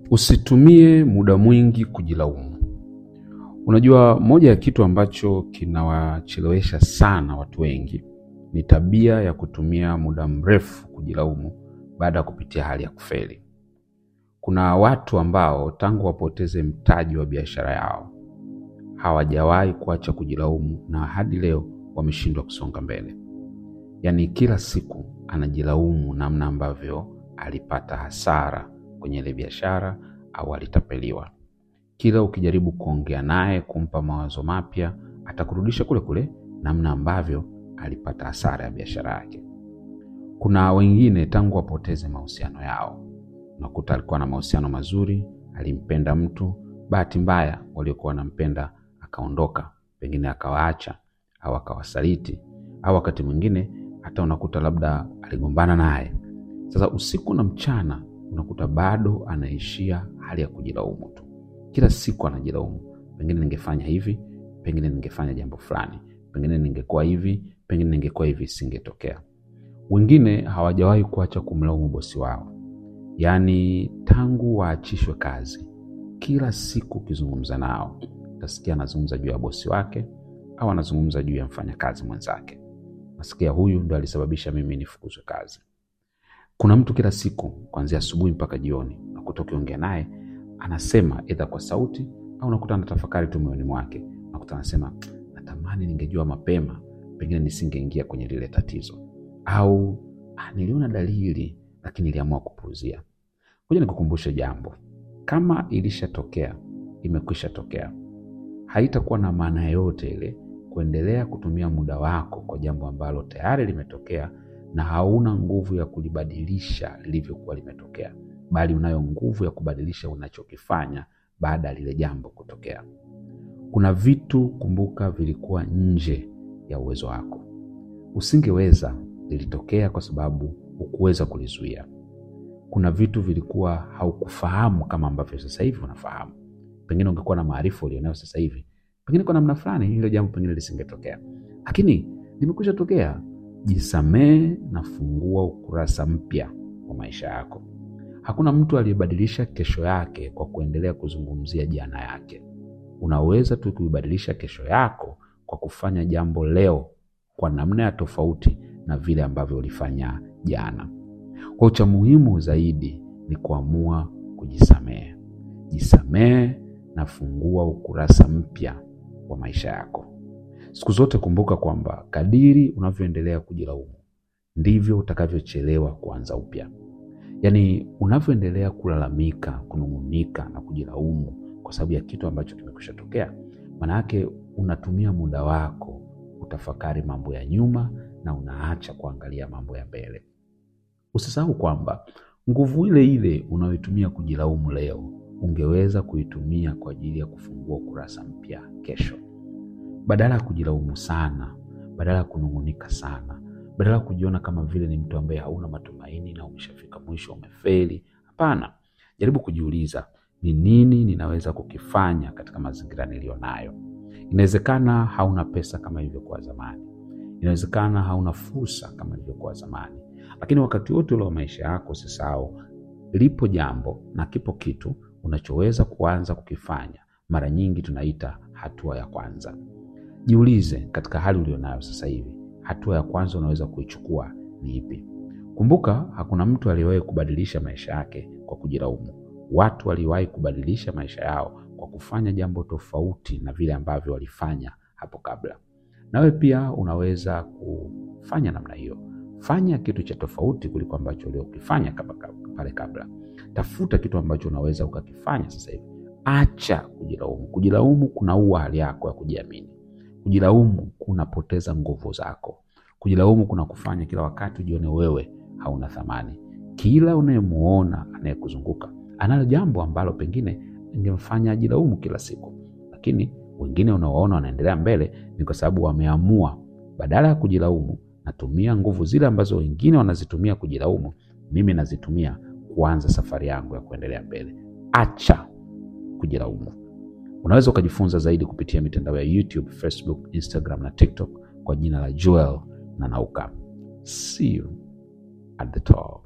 Usitumie muda mwingi kujilaumu. Unajua, moja ya kitu ambacho kinawachelewesha sana watu wengi ni tabia ya kutumia muda mrefu kujilaumu baada ya kupitia hali ya kufeli. Kuna watu ambao tangu wapoteze mtaji wa biashara yao hawajawahi kuacha kujilaumu na hadi leo wameshindwa kusonga mbele. Yaani kila siku anajilaumu namna ambavyo alipata hasara kwenye ile biashara au alitapeliwa. Kila ukijaribu kuongea naye kumpa mawazo mapya, atakurudisha kule kule namna ambavyo alipata hasara ya biashara yake. Kuna wengine tangu wapoteze mahusiano yao, unakuta alikuwa na mahusiano mazuri, alimpenda mtu, bahati mbaya waliokuwa wanampenda akaondoka, pengine akawaacha au akawasaliti, au wakati mwingine hata unakuta labda aligombana naye. Sasa usiku na mchana unakuta bado anaishia hali ya kujilaumu tu, kila siku anajilaumu, pengine ningefanya hivi, pengine ningefanya jambo fulani, pengine ningekuwa hivi, pengine ningekuwa hivi, isingetokea. Wengine hawajawahi kuacha kumlaumu bosi wao, yaani tangu waachishwe kazi, kila siku ukizungumza nao utasikia anazungumza juu ya bosi wake au anazungumza juu ya mfanyakazi mwenzake. Nasikia huyu ndo alisababisha mimi nifukuzwe kazi. Kuna mtu kila siku kuanzia asubuhi mpaka jioni, nakuta ukiongea naye anasema edha kwa sauti au nakuta anatafakari tu moyoni mwake, nakuta anasema natamani ningejua mapema, pengine nisingeingia kwenye lile tatizo, au ah, niliona dalili lakini niliamua kupuuzia. Ngoja nikukumbushe jambo, kama ilishatokea imekwisha tokea, haitakuwa na maana yoyote ile kuendelea kutumia muda wako kwa jambo ambalo tayari limetokea na hauna nguvu ya kulibadilisha lilivyokuwa limetokea, bali unayo nguvu ya kubadilisha unachokifanya baada ya lile jambo kutokea. Kuna vitu kumbuka, vilikuwa nje ya uwezo wako, usingeweza, lilitokea kwa sababu hukuweza kulizuia. Kuna vitu vilikuwa haukufahamu kama ambavyo sasa hivi unafahamu. Pengine ungekuwa na maarifa ulionayo sasa hivi, pengine kwa namna fulani hilo jambo pengine lisingetokea, lakini limekwisha tokea. Jisamee na fungua ukurasa mpya wa maisha yako. Hakuna mtu aliyebadilisha kesho yake kwa kuendelea kuzungumzia jana yake. Unaweza tu kuibadilisha kesho yako kwa kufanya jambo leo kwa namna ya tofauti na vile ambavyo ulifanya jana. Kwa cha muhimu zaidi ni kuamua kujisamehe. Jisamehe na fungua ukurasa mpya wa maisha yako. Siku zote kumbuka kwamba kadiri unavyoendelea kujilaumu ndivyo utakavyochelewa kuanza upya. Yaani, unavyoendelea kulalamika, kunung'unika na kujilaumu kwa sababu ya kitu ambacho kimekwisha tokea, maana yake unatumia muda wako kutafakari mambo ya nyuma na unaacha kuangalia mambo ya mbele. Usisahau kwamba nguvu ile ile unayoitumia kujilaumu leo ungeweza kuitumia kwa ajili ya kufungua ukurasa mpya kesho. Badala ya kujilaumu sana, badala ya kunung'unika sana, badala ya kujiona kama vile ni mtu ambaye hauna matumaini na umeshafika mwisho, umefeli. Hapana, jaribu kujiuliza ni nini ninaweza kukifanya katika mazingira niliyo nayo. Inawezekana hauna pesa kama ilivyokuwa zamani, inawezekana hauna fursa kama ilivyokuwa zamani, lakini wakati wote ule wa maisha yako usisahau, lipo jambo na kipo kitu unachoweza kuanza kukifanya. Mara nyingi tunaita hatua ya kwanza. Jiulize, katika hali ulionayo sasa hivi, hatua ya kwanza unaweza kuichukua ni ipi? Kumbuka, hakuna mtu aliyewahi kubadilisha maisha yake kwa kujilaumu. Watu waliwahi kubadilisha maisha yao kwa kufanya jambo tofauti na vile ambavyo walifanya hapo kabla. Nawe pia unaweza kufanya namna hiyo. Fanya kitu cha tofauti kuliko ambacho uliokifanya pale kabla. Tafuta kitu ambacho unaweza ukakifanya sasa hivi. Acha kujilaumu. Kujilaumu kunaua hali yako ya kujiamini. Kujilaumu kunapoteza nguvu zako. Kujilaumu kuna kufanya kila wakati ujione wewe hauna thamani. Kila unayemuona anayekuzunguka analo jambo ambalo pengine ingemfanya ajilaumu kila siku, lakini wengine unawaona wanaendelea mbele ni kwa sababu wameamua, badala ya kujilaumu, natumia nguvu zile ambazo wengine wanazitumia kujilaumu, mimi nazitumia kuanza safari yangu ya kuendelea mbele. Acha kujilaumu. Unaweza ukajifunza zaidi kupitia mitandao ya YouTube, Facebook, Instagram na TikTok kwa jina la Joel Nanauka. See you at the top.